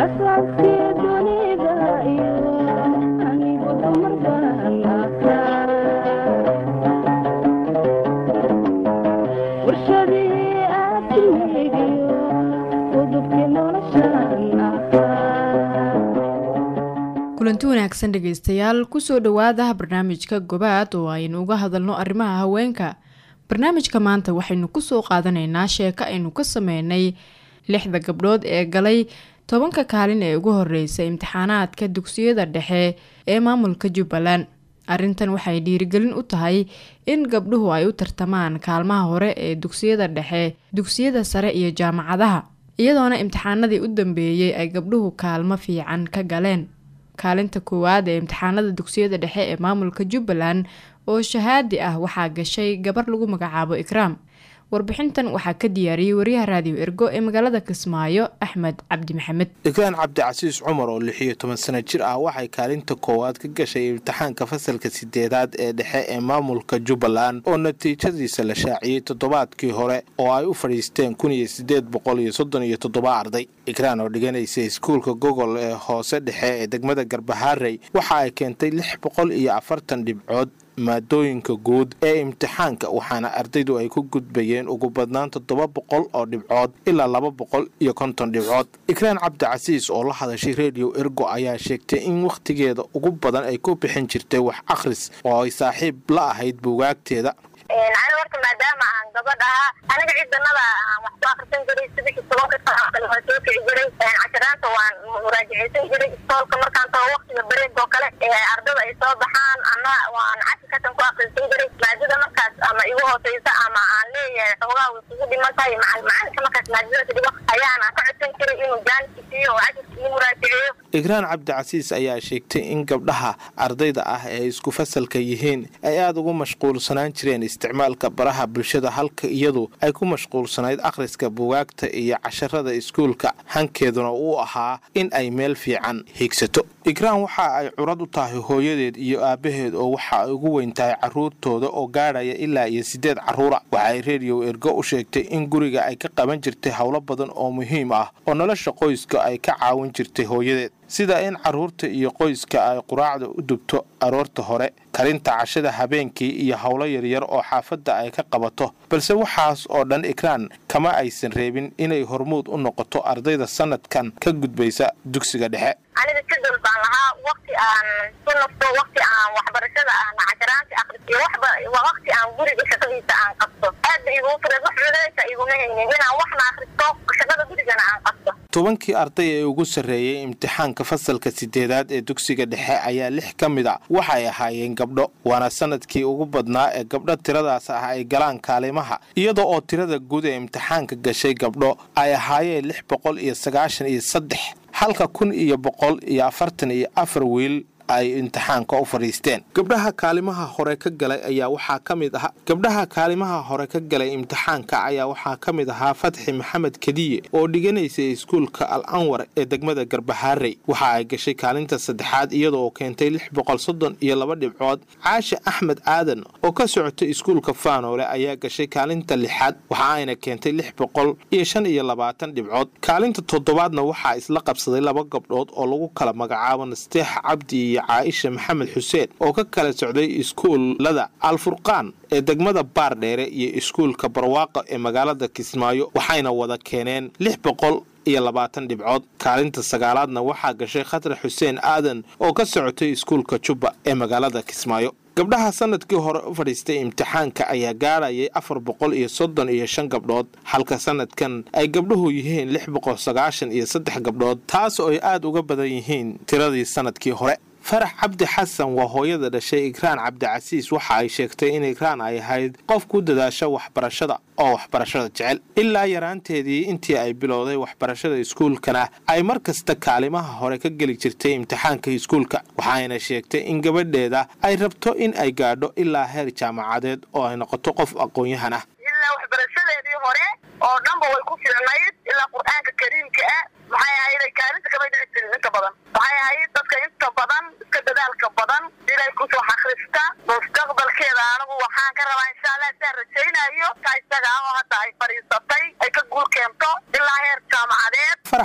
kulanti wanaagsan dhegeystayaal kusoo dhowaada barnaamijka gobaad oo aynu uga hadalno arrimaha haweenka barnaamijka maanta waxaynu kusoo qaadanaynaa sheeko aynu ka sameynay lixda gabdhood ee galay tobanka kaalin ee ugu horeysa imtixaanaadka dugsiyada dhexe ee maamulka jubbaland arrintan waxay dhiirigelin u tahay in gabdhuhu ay u tartamaan kaalmaha hore ee dugsiyada dhexe dugsiyada sare iyo jaamacadaha iyadoona imtixaanadii u dambeeyey ay gabdhuhu kaalmo fiican ka galeen kaalinta koowaad ee imtixaanada dugsiyada dhexe ee maamulka jubbaland oo shahaadi ah waxaa gashay gabar lagu magacaabo ikraam warbixintan waxaa ka diyaariyey wariyaha raadiyo ergo ee magaalada kismaayo axmed cabdi maxamed ikraan cabdicasiis cumar oo lix iyo toban sano jir ah waxay kaalinta koowaad ka gashay imtixaanka fasalka sideedaad ee dhexe ee maamulka jubbaland oo natiijadiisa la shaaciyey toddobaadkii hore oo ay u fadhiisteen kun iyo sideed boqol iyo soddon iyo toddoba arday ikraan oo dhiganaysa iskuulka gogol ee hoose dhexe ee degmada garbaharey waxa ay keentay lix boqol iyo afartan dhibcood maadooyinka guud ee imtixaanka waxaana ardaydu ay ku gudbayeen ugu badnaan toddoba boqol oo dhibcood ilaa laba boqol iyo konton dhibcood ikraan cabdicasiis oo la hadashay redio ergo ayaa sheegtay in wakhtigeeda ugu badan ay ku bixin jirtay wax akhris oo ay saaxiib la ahayd buugaagteeda ani horta maadaama aan gabadh ahaa aniga ciidanada aan wax ku akrisan jiray sidii tobanka saacadan waan soo kici jiray casharaanta waan muraajaceysan jiray istoolka markaan tago waktiga bareeg oo kale ardada ay soo baxaan ana waan cashirkatan ku akrisan jiray maadada markaas ama igu hooseysa ama aan leeyahay xoogaa way kugu dhiman tahay macalinka markaas maadada ka dhigo ayaana ka codsan jiray inuu jaanki siiyo oo cashirka ii muraajaceeyo ikraan cabdicasiis ayaa sheegtay in gabdhaha ardayda ah ee isku fasalka yihiin ay aada ugu mashquulsanaan jireen isticmaalka baraha bulshada halka iyadu ay ku mashquulsanayd akhriska bugaagta iyo casharada iskuulka hankeeduna uu ahaa in ay meel fiican hiigsato ikraan waxa ay curad u tahay hooyadeed iyo aabbaheed oo waxa ay ugu weyn tahay carruurtooda oo gaadhaya ilaa iyo siddeed carruura waxaay reediyo ergo u sheegtay in guriga ay ka qaban jirtay howlo badan oo muhiim ah oo nolosha qoyska ay ka caawin jirtay hooyadeed sida in carruurta iyo qoyska ay quraacda u dubto aroorta hore karinta cashada habeenkii iyo howlo yaryar oo xaafadda ay ka qabato balse waxaas oo dhan ikraan kama aysan reebin inay hormuud u noqoto ardayda sanadkan ka gudbaysa dugsiga dhexe aniga jadal baan lahaa wakti aan ku nafto wakti aan waxbarashada aan casharaanti akris iyo waxba wakti aan guriga shaqadiisa aan qabto aad ba iguu fureed wax culeesa iguma haynin inaan waxna akristo shaqada gurigana aan qabto tobankii arday ee ugu sarreeyey imtixaanka fasalka sideedaad ee dugsiga dhexe ayaa lix ka mid a waxay ahaayeen gabdho waana sanadkii ugu badnaa ee gabdho tiradaas ah ay galaan kaalimaha iyada oo tirada guud ee imtixaanka gashay gabdho ay ahaayeen lix boqol iyo sagaashan iyo saddex halka kun iyo boqol iyo afartan iyo afar wiil ay imtixaanka u fadhiisteen gabdhaha kaalimaha hore ka galay ayaa waxaa ka mid ahaa gabdhaha kaalimaha hore ka galay imtixaanka ayaa waxaa ka mid ahaa fatxi maxamed kadiye oo dhiganaysay iskuulka al anwar ee degmada garbahaarey waxa ay gashay kaalinta saddexaad iyadaoo keentay lix boqol soddon iyo laba dhibcood caashe axmed aadan oo ka socotay iskuulka faanoole ayaa gashay kaalinta lixaad waxa ayna keentay lix boqol iyo shan iyo labaatan dhibcood kaalinta toddobaadna waxaa isla qabsaday laba gabdhood oo lagu kala magacaabo nasteex cabdi iyo caaisha maxamed xuseen oo ka kala socday iskuullada alfurqaan ee degmada baardheere iyo iskuulka barwaaqa ee magaalada kismaayo waxayna wada keeneen lix boqol iyo labaatan dhibcood kaalinta sagaalaadna waxaa gashay khatar xuseen aadan oo ka socotay iskuulka jubba ee magaalada kismaayo gabdhaha sanadkii hore u fadhiistay imtixaanka ayaa gaadhayay afar boqol iyo soddon iyo shan gabdhood halka sanadkan ay gabdhuhu yihiin lix boqol sagaashan iyo saddex gabdhood taas oo ay aada uga badan yihiin tiradii sanadkii hore farax cabdi xasan waa hooyada dhashay ikraan cabdicasiis waxa ay sheegtay in ikraan ay ahayd qof ku dadaasha waxbarashada oo waxbarashada jecel ilaa yaraanteedii intii ay bilowday waxbarashada iskuulkana ay mar kasta kaalimaha hore ka geli jirtay imtixaanka iskuulka waxayna sheegtay in gabadheeda ay rabto in ay gaadho ilaa heer jaamacadeed oo ay noqoto qof aqoon-yahan ah ilaa waxbarashadeedii hore oo dhanba way ku fiicnayd ilaa qur-aanka kariimka ah maxay ahayd kaalinta kamay dhici jirin inta badan waxay ahayd dadka inta badan iska dadaalka badan inay kusoo akrista mustaqbalkeeda anigu waxaan ka rabaa insha allah saa rajaynayo ka isaga ah oo hadda ay fadhiisatay ay ka guul keento ilaa heer jaamacadeed farax ayaa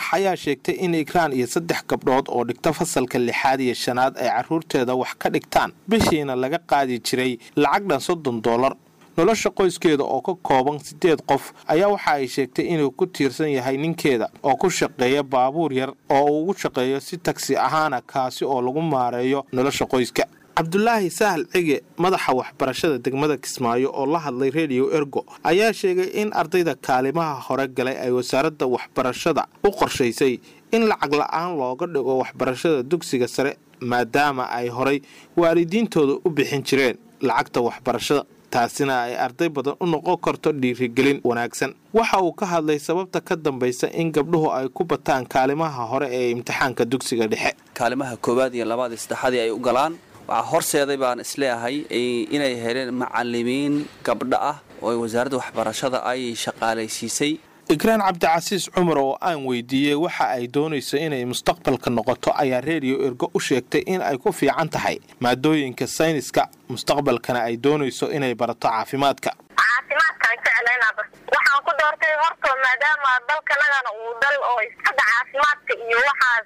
sheegtay in ikraan iyo saddex gabdhood oo dhigta fasalka lixaad iyo shanaad ay carruurteeda wax ka dhigtaan bishiina laga qaadi jiray lacag dhan soddon doolar nolosha qoyskeeda oo ka kooban siddeed qof ayaa waxa ay sheegtay inuu ku tiirsan yahay ninkeeda oo ku shaqeeya baabuur yar oo uu ugu shaqeeyo si tagsi ahaana kaasi oo lagu maareeyo nolosha qoyska cabdulaahi sahal cige madaxa waxbarashada degmada kismaayo oo la hadlay rediyo ergo ayaa sheegay in ardayda kaalimaha hore galay ay wasaaradda waxbarashada u qorshaysay in lacag la-aan looga dhigo waxbarashada dugsiga sare maadaama ay horay waalidiintooda u bixin jireen lacagta waxbarashada taasina ay arday badan u noqon karto dhiirigelin wanaagsan waxa uu ka hadlay sababta ka dambaysa in gabdhuhu ay ku bataan kaalimaha hore ee imtixaanka dugsiga dhexe kaalimaha koowaad iyo labaad iyo saddexaadii ay u galaan waxaa horseeday baan isleeyahay inay heleen macalimiin gabdho ah oo wasaaradda waxbarashada ay shaqaalaysiisay ikraan cabdicasiis cumar oo aan weydiiyey waxa ay doonayso inay mustaqbalka noqoto ayaa reediyo ergo u sheegtay in ay ku fiican tahay maadooyinka sayniska mustaqbalkana ay doonayso inay barato caafimaadka caafimaadkaan jeclaynaba waxaan ku doortay horto maadaama dalkanagana uu dal oo hadda caafimaadka iyo waxaas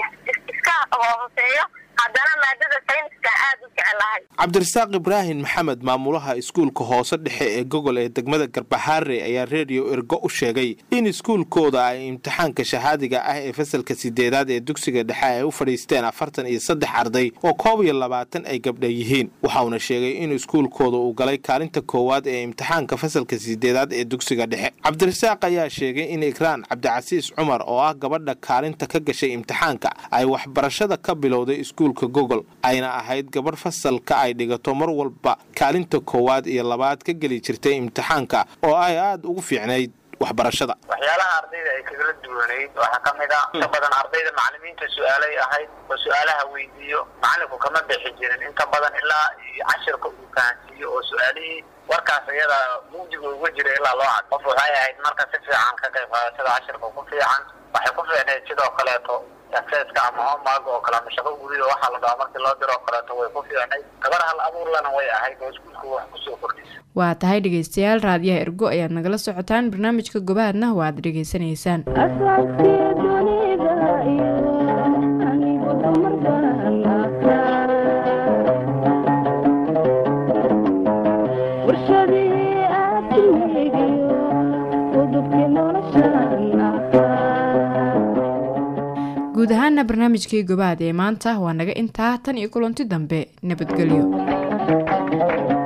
iska hooseeyo haddana maadada sayniska aad u jeclahay cabdirasaaq ibraahim maxamed maamulaha iskuulka hoose dhexe ee gogol ee degmada garbaxaare ayaa reediyo ergo u sheegay in iskuulkooda ay imtixaanka shahaadiga ah ee fasalka sideedaad ee dugsiga dhexe ay u fadhiisteen afartan iyo saddex arday oo koob iyo labaatan ay gabdha yihiin waxauna sheegay in iskuulkooda uu galay kaalinta koowaad ee imtixaanka fasalka sideedaad ee dugsiga dhexe cabdirasaaq ayaa sheegay in ikraan cabdicasiis cumar oo ah gabadha kaalinta ka gashay imtixaanka ay waxbarashada ka bilowday iskuulka gogol ayna ahayd gabadh fasalka ay dhigato mar walba kaalinta koowaad iyo labaad ka geli jirtay imtixaanka oo ay aada ugu fiicnayd waxbarashada waxyaalaha ardayda ay kagala duwanayd waxaa ka mid a inta badan ardayda macalimiinta su-aalay ahayd oo su-aalaha weydiiyo macalinku kama bixi jirin inta badan ilaa cashirka uu fahansiiyo oo su-aalihii warkaas iyada mugdiga uga jira ilaa loo cad qof waxay ahayd marka si fiican ka qayb qaadashada cashirka ku fiican waxay ku fiicnayd sidoo kaleeto aseska ama homaag oo kale ama shaqo gurida waxaa la dhahaa markii loo diro oo kaleeto way ku fiicnay gabar hal abuurlana way ahayd oo iskuulka wax kusoo kordhisa waa tahay dhegaystayaal raadiyaha ergo ayaad nagala socotaan barnaamijka gobaadna waad dhegaysanaysaan guud ahaana barnaamijkii gobaad ee maanta waa naga intaa tan iyo kulanti dambe nabadgelyo